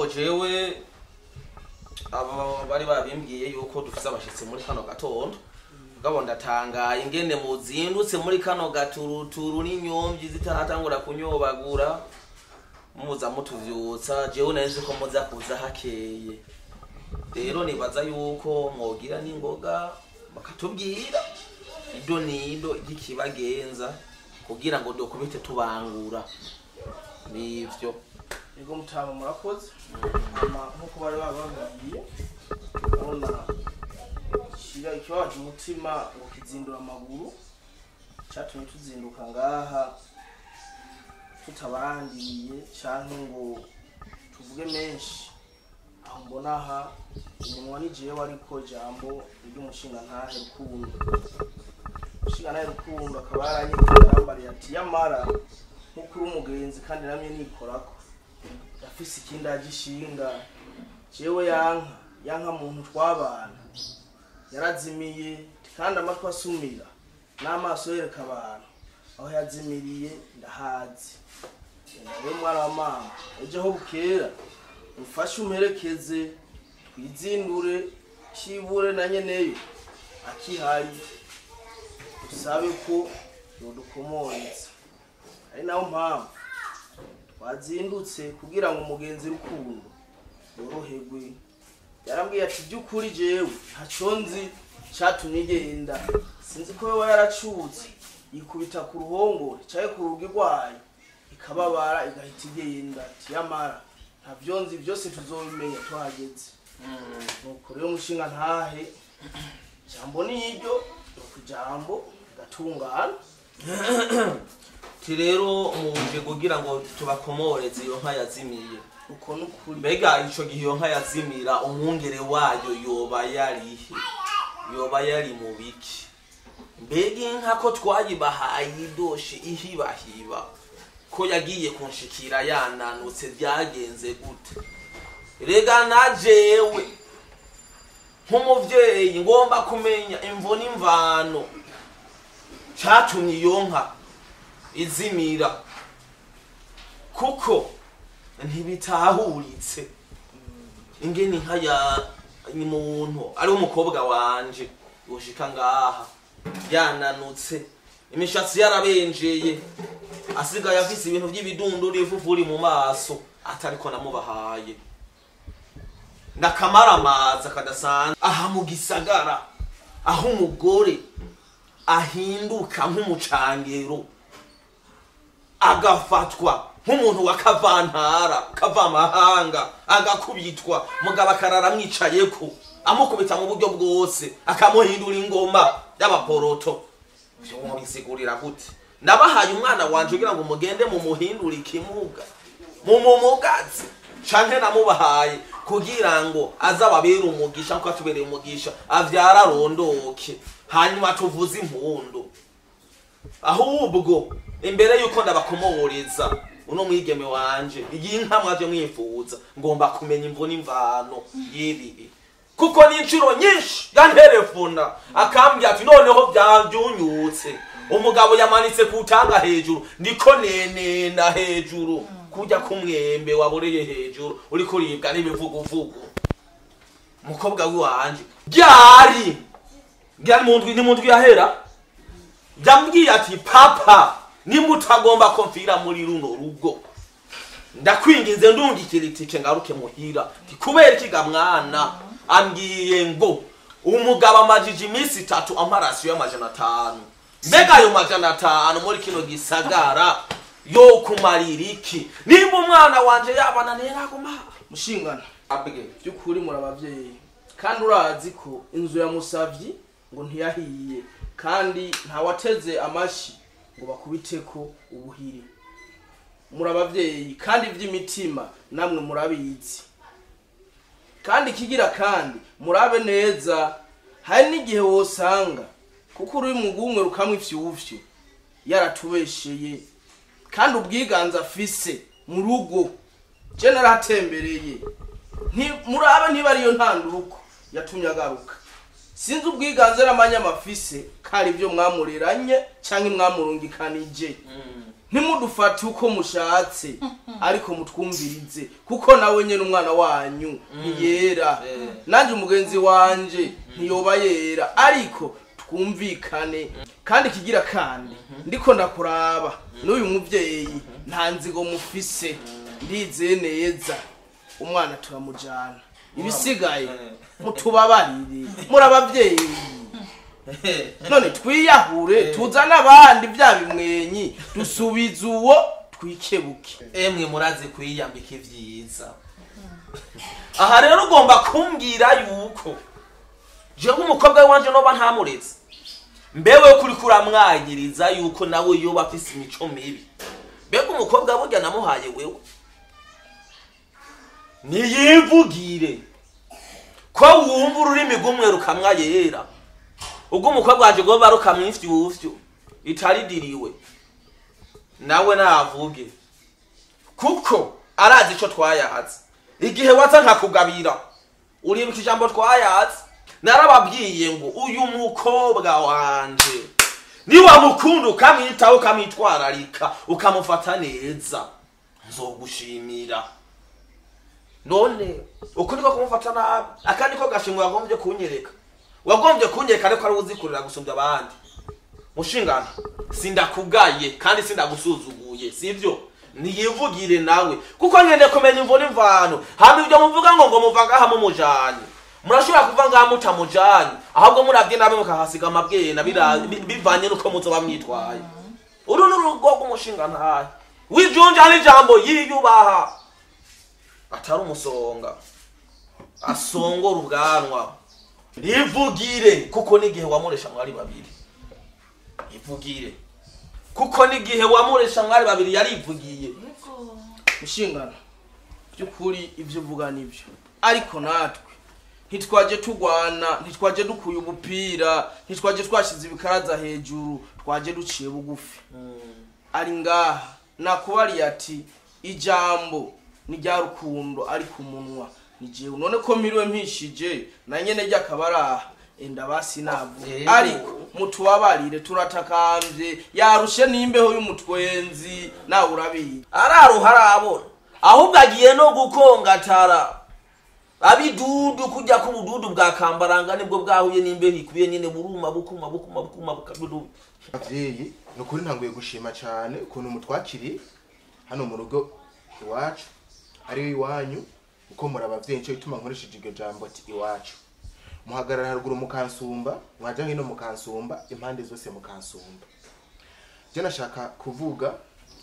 jewe aba bari babimbwiye yuko dufise abashitsi muri kano gatondo mugabo ndatangaye ingene muzindutse muri kano gaturuturu n'inyomvyi zitaratangura kunyobagura muza mutuvyutsa jewe nari nzi ko muza kuza hakeye rero nibaza yuko mwogira n'ingoga bakatubwira ido nido ry'ikibagenza kugira ngo dukubite tubangura nivyo yego mutama murakoze hama nk'uko bari bababwiye urabona shira ikibabaje umutima ngo kizindura amaguru catumye tuzinduka ngaha tutabandiriye canke ngo tuvuge menshi aho mbona aha umunwa ni jewe ariko ijambo ry'umushingantahe rukundo umushingantahe rukundo akaba yaranyiteye arambariye ati yamara nk'uko uri umugenzi kandi namye nikorako yafise ikindi agishinga jewe yanka yanka muntu twabana yarazimiye kandi amatwi asumira n'amaso yereka abantu aho yazimiriye ndahazi rero mwana wa mama ejo aho bukera ufashe umperekeze twizindure kibure na nyeneyo akihari usabe ko yodukomoreza ari nayo mpamvu twazindutse kugira ngo umugenzi rukundo yoroherwe yarambwiye ati by'ukuri jewe ntaco nzi catumye igenda sinzi ko yoba yaracutse yikubita ku ruhongore caye ku rugi rwayo ikababara igahita igenda ati yamara ntavyo nzi vyose tuzobimenya tuhageze nuko rero umushinga ntahe jambo niryo ku jambo gatungana ti rero muje kugira ngo tubakomoreze iyo nka yazimiye uko nukuri mbega ico gihe iyo nka yazimira umwungere wayo yoba yarihe yoba yari mu biki mbega inka ko twayibahaye idoshe ihibahiba ko yagiye kunshikira yananutse byagenze gute rega na jewe nk'umuvyeyi ngomba kumenya imvo n'imvano catumye iyo nka izimira kuko ntibitahuritse ingene inka ya muntu ari umukobwa wanje yoshika ngaha yananutse imishatsi yarabenjeye asigaye afise ibintu vy'ibidunduri ivuvuri mu maso atariko namubahaye nakamaramaza kadasanzwe aha mu gisagara aho umugore ahinduka nk'umucangero agafatwa nk'umuntu wa kavantara kavamahanga agakubitwa mugabo akarara amwicayeko amukubita mu buryo bwose akamuhindura ingoma y'abaporoto bisigurira gute nabahaye umwana wanje kugira ngo mugende mumuhindure ikimuga mumumugazi canke namubahaye kugira ngo aze ababere umugisha nkuko atubereye umugisha avyara arondoke hanyuma tuvuze impundu ahubwo imbere yuko ndabakomoreza uno mwigeme wanje iyi nka mwaje mwifuza ngomba kumenya imvo n'imvano y'ibibi kuko n'inshuro nyinshi yanterefona akambwira ati noneho byabyunyutse umugabo yamanitse kutanga hejuru ndiko nenena hejuru kujya kumwembe waboreye hejuru uriko uribwa n'ibivuguvugu umukobwa w'iwanje ryari ryari mu ndwi ni mu ndwi yahera yambwiye ati papa nimutagomba ko mvira muri runo rugo ndakwinginze ndungikira itike ngaruke muhira ti kubera ikiga mwana ambwiye ngo umugabo amajije iminsi itatu amarasiyo y'amajana atanu mbega ayo majana atanu muri kino gisagara yo kumarira iki nimba umwana wanje yabananiye naguma mushingana abwe by'ukuri muri ababyeyi kandi urazi ko inzu ya musavyi ngo ntiyahiye kandi ntawateze amashi ngo bakubiteko ubuhiri muri ababyeyi kandi iby'imitima namwe murabizi kandi ikigira kandi murabe neza hari n'igihe wosanga kuko uri mu gumwe rukamwe ifyufyu yaratubesheye kandi ubwiganze afise mu rugo je naratembereye Nti- murabe niba ariyo ntanduruko yatumye agaruka sinzi ubwiganze n'amanyama afise kari ibyo mwamureranye cyangwa mwamurungikanije ntimudufate uko mushatse ariko mutwumvirize kuko nawe nyene umwana wanyu ntiyera Eh. nanjye umugenzi wanje ntiyoba yera ariko twumvikane kandi ikigira kandi ndiko ndakuraba n'uyu muvyeyi nta nzigo mufise ndizeye neza umwana turamujana ibisigaye mutubabarire muri abavyeyi none twiyahure tuzane abandi bya bimwenyi dusubize uwo twikebuke emwe murazi kwiyambika ivyiza aha rero ugomba kumbwira yuko je nk'umukobwa wanje noba ntamuretse mbewe kuri kuramwagiriza yuko nawe yoba afise imico mibi mbega umukobwa burya namuhaye wewe niyivugire ko wumva ururimi rw'umwe rukamwa yera ubwo umukobwa wanje goba rukamwa ifyufyu itaridiriwe nawe navuge kuko arazi ico twayahatse igihe waza nkakugabira uribuka ijambo twayahatse narababwiye ngo uyu mukobwa wanje niwamukunda ukamwitaho ukamwitwararika ukamufata neza nzogushimira none uku niko kumufata nabi aka niko gashimwe wagombye kunyereka wagombye kunyereka ariko ari uzikurira gusumbya abandi mushingano sindakugaye kandi sindagusuzuguye sivyo niyivugire nawe kuko nkende kumenya imvura imvano hama ibyo muvuga ngo ngo muva ngaha mumujanye murashobora kuva ngaha mutamujanye ahubwo muravye nabi mukahasiga amabwena bira- bi- bivanye nuko muzoba mwitwaye uru ni urugo rw'umushingantahe wijunja n'ijambo yiyubaha atari umusonga asongora ubwanwa rivugire kuko n'igihe wamuresha mwari babiri ivugire kuko n'igihe wamuresha mwari babiri yarivugiye inshingano by'ukuri ibyo uvuga nibyo ariko natwe ntitwaje turwana ntitwaje dukuye ubupira ntitwaje twashyize ibikaraza hejuru twaje duciye bugufi ari ngaha nakubariye ati ijambo ni rya rukundo ari ku munwa ni jewe none ko mpiriwe mpishije na nyene ryakaba ari aha enda basi navuga Yego. ariko mutubabarire turatakambye yarushe n'imbeho y'umutwenzi nawe urabizi araruha arabona ahubwo agiye no gukongatara abidudu kujya k'ubududu bwa kambaranga nibwo bwahuye n'imbeho ikubiye nyine buruma bukuma bukuma bukuma bukadudu abavyeyi ni ukuri ntanguye gushima cyane ukuntu mutwakiriye hano mu rugo iwacu ari iwanyu uko muri abavyeyi nico gituma nkoresheje iryo jambo ati iwacu muhagarara haruguru mukansumba mwaja hino mukansumba impande zose mukansumba je nashaka kuvuga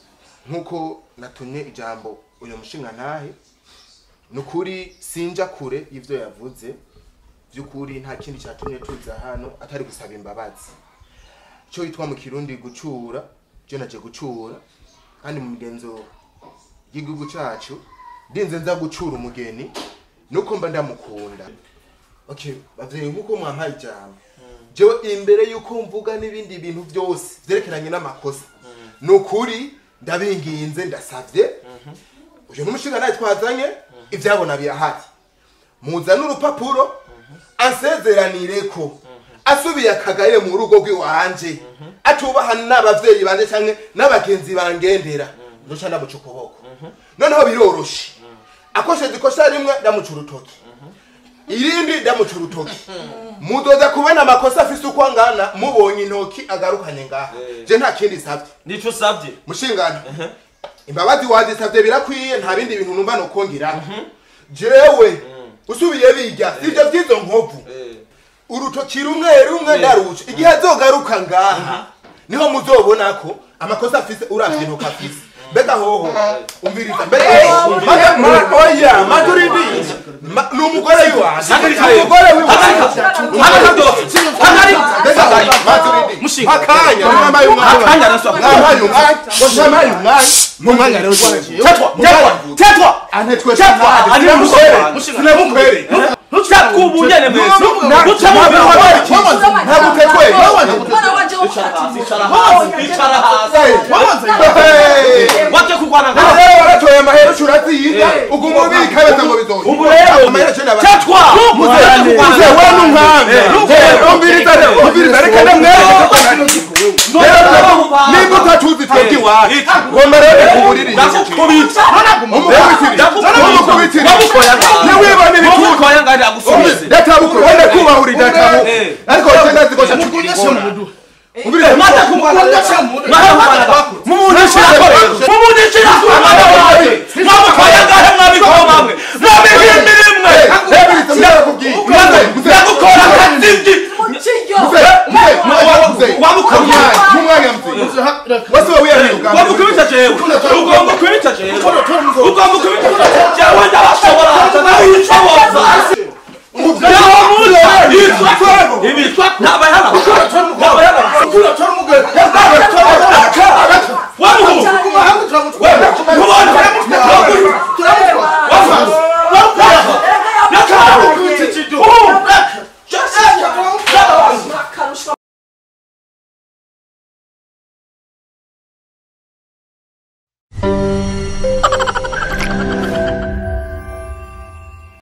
nk'uko natumye ijambo uyu mushinga ntahe ni ukuri sinja kure y'ivyo yavuze by'ukuri nta kindi cyatumye tuza hano atari gusaba imbabazi cyo yitwa mu kirundi gucura je naje gucura kandi mu migenzo y'igihugu cacu ndinze nza gucura umugeni nuko mba ndamukunda okay bavyeyi nkuko mwampaye ijambo jewe imbere yuko mvuga n'ibindi bintu byose vyerekeranye n'amakosa ni ukuri ndabinginze ndasavye uyu n'umushinga nawe twazanye ivyabona birahari muzane urupapuro ansezeranire ko asubiye akagaye mu rugo rw'iwanje atubaha n'abavyeyi banje canke n'abagenzi bangendera nzoca ndamuca ukuboko noneho biroroshe akosheje ikosa rimwe ndamuca urutoki irindi ndamuca urutoki mudoza kubona amakosa afise uko angana mubonye intoki agarukanye ngaha je nta kindi savye nico usabye mushingano imbabazi wazisavye birakwiye nta bindi bintu numva nokongera jewe usubiye bijya sivyo vy'izo nkovu urutoki rumwe rumwe ndaruca igihe azogaruka ngaha niho muzobona ko amakosa afise uravye intoki afise mbega hoho umviriza mbega hoho Ma- ma- oya maturidi Ma- ni umugore wiwanje ni umugore wiwanje hagarika byose hagarika mbega hoho maturidi Mushinga. akanya mwambaye umwanya akanya naswa mwambaye umwanya mwambaye umwanya mu mwanya rero tetwa tetwa tetwa anetwe tetwa ari umusore sinamukwere tetwa ubunyene mwese ntabwo utetwe Mwana wanje wo kurati. icara hasi icara hasi waje kurwana ngaho rero waratoye amahera uratsinda uguma ubika beza ngo bizoye ubu rero amahera cenda tetwa muze muze we n'umwami umviriza umviriza reka ndamwereke None mpamvu. nimba utatuzi twebwe iwacu Iki. ngomba rero kubuririza ndakukubita umukubitiri wamukoya ntiwibone ibitutu wamukoya ngandi agusubize databuko wenda kubahura databu Eh. ariko wowe ndazi ko cyacukira ingona ubiriza mata kumukundisha mumundishira mumundishira mwana wawe mwamukoya ngahe mwabikoma mwe mwabihimbira imwe Ebiriza mwarakubwiye ndagukora akazibyi wamukoye mumwanya mzee wasi wa wiyamira ugamba wamukubita jewe ugomba kubita jewe ugomba kubita jewe ndabashobora ndabishoboza ibitwa ntabayana